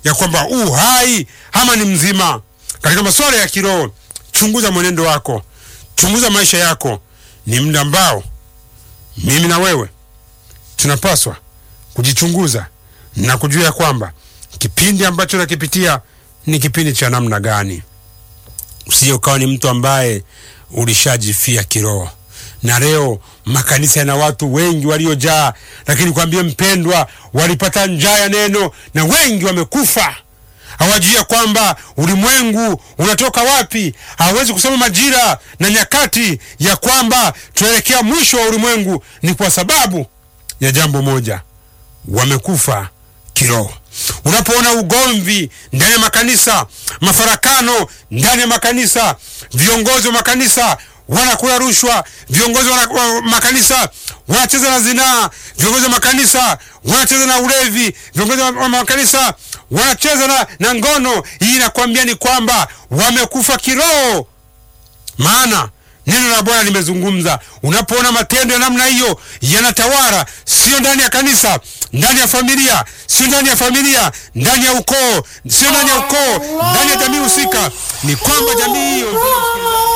ya kwamba u hai ama ni mzima. Katika masuala ya kiroho, chunguza mwenendo wako, chunguza maisha yako. Ni muda ambao mimi na wewe tunapaswa kujichunguza na kujua ya kwamba kipindi ambacho nakipitia ni kipindi cha namna gani. Usije ukawa ni mtu ambaye ulishajifia kiroho. Na leo makanisa yana watu wengi waliojaa, lakini kwambie mpendwa, walipata njaa ya neno na wengi wamekufa. Hawajui ya kwamba ulimwengu unatoka wapi. Hawawezi kusema majira na nyakati ya kwamba tunaelekea mwisho wa ulimwengu, ni kwa sababu ya jambo moja, wamekufa kiroho. Unapoona ugomvi ndani ya makanisa, mafarakano ndani ya makanisa, viongozi wa makanisa wanakula rushwa, viongozi wa wa makanisa wanacheza na zinaa, viongozi wa makanisa wanacheza na ulevi, viongozi wa makanisa wanacheza na, na ngono. Hii inakwambia ni kwamba wamekufa kiroho, maana neno la Bwana limezungumza. Unapoona matendo ya namna hiyo yanatawala, sio ndani ya kanisa, ndani ya familia, sio ndani ya familia, ndani ya ukoo, sio ndani ya ukoo, ndani ya jamii husika, ni kwamba jamii hiyo